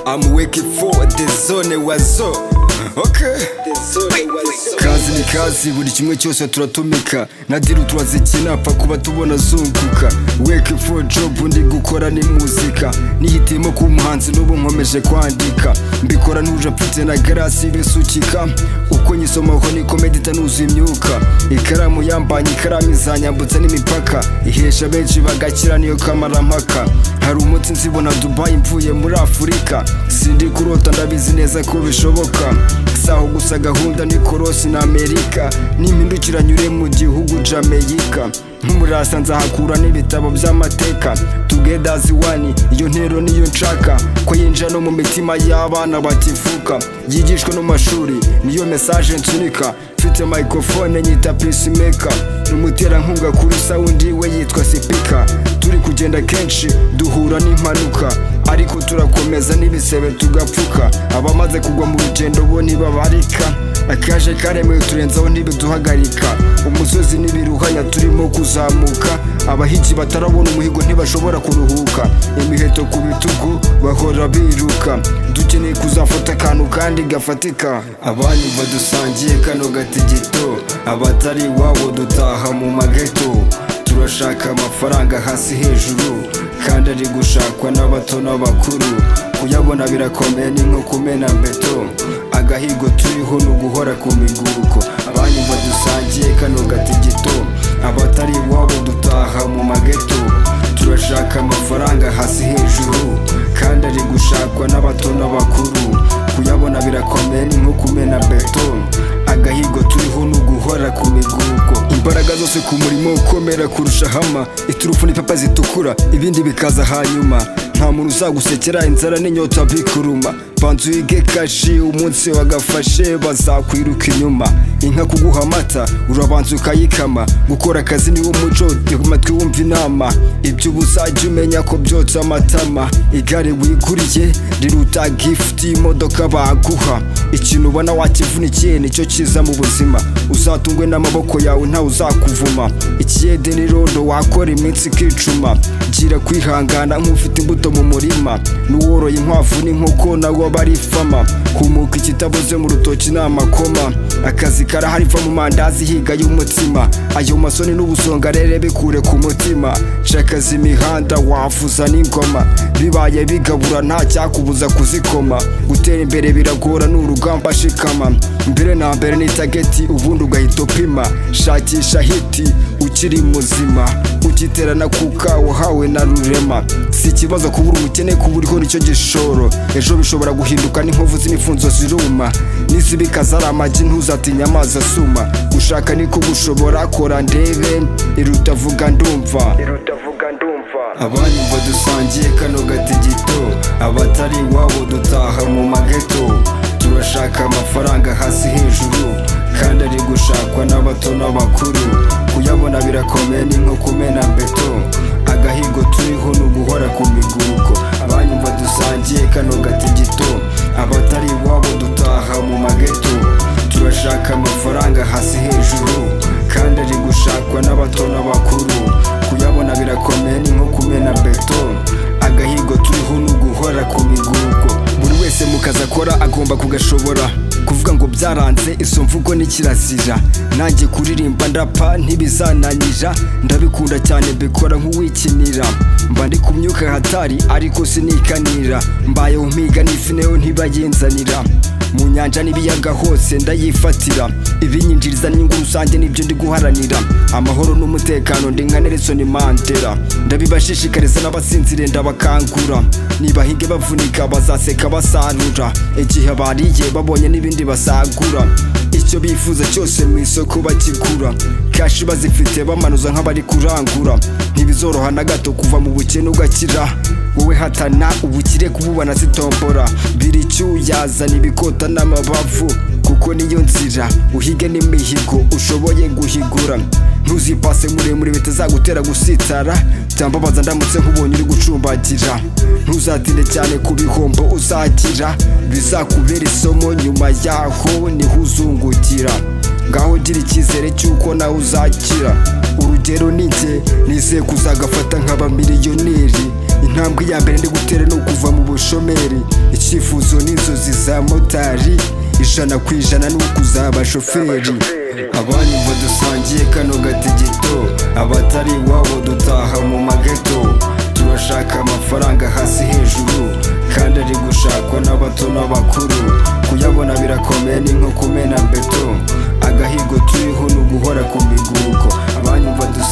I'm waiting for the zone wazo okay kazi ni kazi buri kimwe cyose turatumika na diru turazikina apfa kuba tubona zunguka wake for job ndi gukora ni muzika nihitiyemo kuba umuhanzi n'ubu nkomeje kwandika mbikora ntuje mfite na garasi ibisukika uko nyisomaho niko medita nuzuye imyuka ikaramu yambanye ikaramu izanyambutse n'imipaka ihesha benshi bagakira niyo kamarampaka hari umunsi nzibona dubayi mvuye muri afurika sindi kurota ndabizi neza ko bishoboka saho gusa gahunda ni korosi na amerika n'impindukira nyure mu gihugu jameyika nk'umurasa nzahakura n'ibitabo by'amateka together as one iyo ntero niyo nshaka ko yinjira no mu mitima y'abana bakivuka yigishwa no mu mashuri niyo mesaje nsunika mfite microphone nyita peacemaker umuterankunga kuri sawundi we yitwa sipika turi kugenda kenshi duhura n'impanuka ariko turakomeza n'ibisebe tugapfuka abamaze kugwa mu rugendo bo ntibabarika akaje karemewe turenzaho ntibiduhagarika umusozi n'ibiruhanya turimo kuzamuka abahigi batarabona umuhigo ntibashobora kuruhuka imiheto ku bitugu bahora biruka dukeneye kuzafata akantu kandi gafatika abanyu badusangiye kano gatigito abatari iwabo dutaha mu mageto turashaka amafaranga hasi hejuru kandi ari gushakwa n'abato n'abakuru kuyabona birakomeye ni nko kumena mbeto agahigo turiho ni uguhora ku miguruko abanyu badusangiye kano gatigito abatari iwabo dutaha mu mageto turashaka amafaranga hasi hejuru kandi ari gushakwa n'abato n'abakuru kuyabona birakomeye ni nko kumena beto agahigo turiho ni uguhora ku miguruko imbaraga zose ku murimo ukomera kurusha hama iturufu n'ipapa zitukura ibindi bikaza hanyuma nta muntu uzagusekera inzara n'inyota bikuruma banza uyige kashi umunsi wagafashe bazakwiruka inyuma inka kuguha amata urabanza ukayikama gukora akazi niwo muco amatwi wumva inama ibyo uba uzajya umenya ko byotsa amatama igare wiguriye riruta gifuti y'imodoka baguha ikintu ubona wakivunikiye nicyo cyiza mu buzima uzatungwe n'amaboko yawe ntawe uzakuvuma ikiyede n'irondo wakora iminsi ikicuma gira kwihangana nk'ufite imbuto mu murima n'uworoye inkwavu n'inkoko nawe aba ari fama humuka ikitabuze mu rutoki ni amakoma akazi karahari va mu mandazi higa y'umutsima ayo masoni n'ubusonga rero bikure ku mutima cakaza imihanda wavuza n'ingoma bibaye bigabura nta cyakubuza kuzikoma gutera imbere biragora ni urugamba shikama mbere na mbere ni tageti ubundi ugahita upima shakisha hiti ukiri muzima ukiterana kuka wahawe na rurema si ikibazo kubura ubukene kuburiho nicyo gishoro ejo bishobora guhinduka n'inkovu z'imifunzo ziruma n'izibikaza ari amagi ntuzatinya amazi asuma gushaka niko gushobora kora ndebe iruta vuga ndumva abanyu badusangiye kano gatigito abatari iwabo dutaha mu mageto turashaka amafaranga hasi hejuru kandi ari gushakwa n'abato n'abakuru kuyabona birakomeye ni nko kumena beto agahigo turiho ni uguhora ku miguruko abanyu badusangiye kano gatigito abatari iwabo dutaha mu mageto turashaka amafaranga hasi hejuru kandi ari gushakwa n'abato n'abakuru kuyabona birakomeye ni nko kumena beto agahigo turiho ni uguhora ku miguruko buri wese mu kazi akora agomba kugashobora kuvuga ngo byaranze izo mvugo ni kirazira nanjye kuririmba ndapa ntibizananira ndabikunda cyane mbikora nk'uwikinira mba ndi ku myuka hatari ariko sinikanira mbayeho mpiga n'ifi nayo ntibayinzanira mu nyanja n'ibiyaga hose ndayifatira ibinyinjiriza n'inyungu rusange nibyo ndi guharanira amahoro n'umutekano ndi nka Nelson Mandela ndabibashishikariza n'abasinzire ndabakangura nibahinge bavunika bazaseka basarura igihe bariye babonye n'ibindi basagura icyo bifuza cyose mu isoko bakigura kashi bazifite bamanuza nk'abari kurangura ntibizoroha na gato kuva mu bukene ugakira wowe hatana ubukire kububana zitombora biri icyuyazana ibikota n'amabavu kuko niyo nzira uhige n'imihigo ushoboye guhigura ntuzipase muremure bitazagutera gusitara byambabaza ndamutse nk'ubonye uri gucumbagira ntuzatinde cyane ku bihombo uzagira bizakubera isomo nyuma yaho niho uzungukira ngaho gira icyizere cy'uko nawe uzakira urugero ni njye bye nizeye kuzagafata nkaba miliyoneri intambwe ya mbere ndi gutera ni ukuva mu bushomeri icyifuzo n'inzozi za motari ijana ku ijana ni ukuzaba shoferi abanyumva dusangiye kano gatigito abatari iwabo dutaha mu mageto turashaka amafaranga hasi hejuru kandi ari gushakwa n'abato n'abakuru kuyabona birakomeye ni nko kumena beto agahigo turiho ni uguhora ku miguko abanyumva dusangiye